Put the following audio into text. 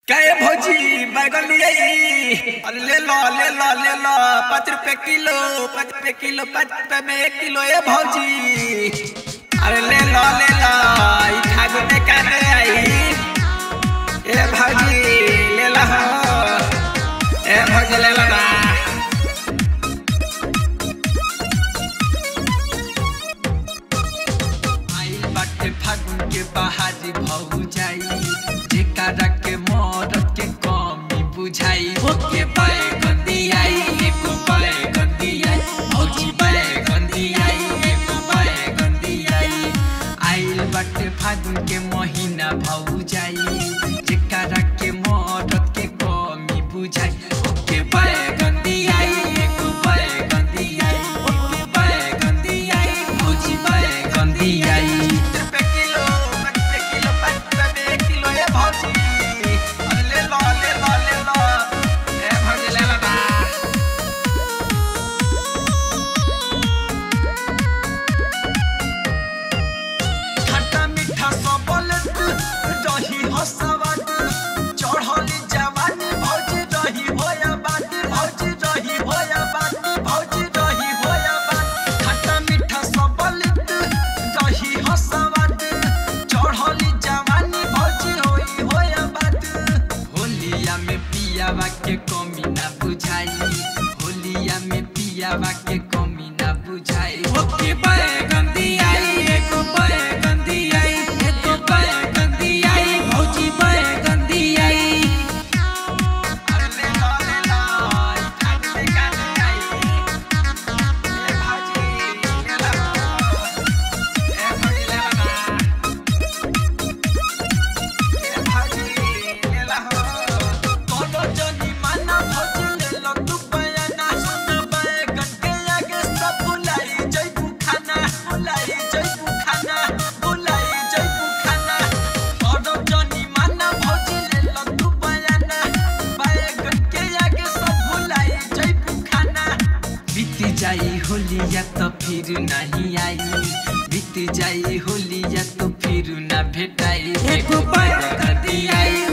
काय भौजी बैगन ले आई अरे ले लो ले लो ले लो पाँच रुपए किलो पाँच रुपए किलो पाँच रुपए में एक किलो ए भौजी अरे ले लो ले लो ई खागो में काटे आई ए भौजी ले लो हो ए भौजी ले लो ना आइल बाटे फागुन के बहारी भौ जाई जेकरा के मरद के कमी बुझाई ओके पाए गंदी आई एको पाए गंदी आई भौजी पाए गंदी आई एको पाए गंदी आई आइल बाटे फागुन के महीना भौ जाई जेकरा के मरद के कमी बुझाई ओके पाए गंदी आई एको पाए गंदी आई ओके पाए गंदी आई भौजी पाए गंदी आई रुपए किलो पाँच रुपए किलो पाँच रुपए में एक किलो ये भौजी अरे ले लो ले लो ले लो ए भौजी ले लो ना खट्टा मीठा सबल तू रही हसवाद चढ़ली जवानी भौजी रही होया बात भौजी रही होया बात भौजी रही होया बात खट्टा मीठा सबल तू रही हसवाद चढ़ली जवानी भौजी होई होया बात होलिया में पियावा के कमी ना बुझाई होलिया में पियावा के कमी ना बुझाई ओके पाए गंदी आई एको पाए गंदी आई एको पाए गंदी आई भौजी पाए गंदी आई अरे ले लो ले लो ई खाने में काटे आई ए भौजी ले लो ए भौजी ले लो ना कोनो जनी माना भौजी ले लो तू बयाना सुन बाए गटके आगे सब भुलाई जइबू खाना भुलाई जइबू खाना भुलाई जइबू खाना कोनो जनी माना भौजी ले लो तू बयाना बाए गटके आगे सब भुलाई जइबू खाना बीत जाई होलिया तो फिर नहीं आई बीत जाई होलिया तो फिर ना भेटाई एको पाए गंदी आई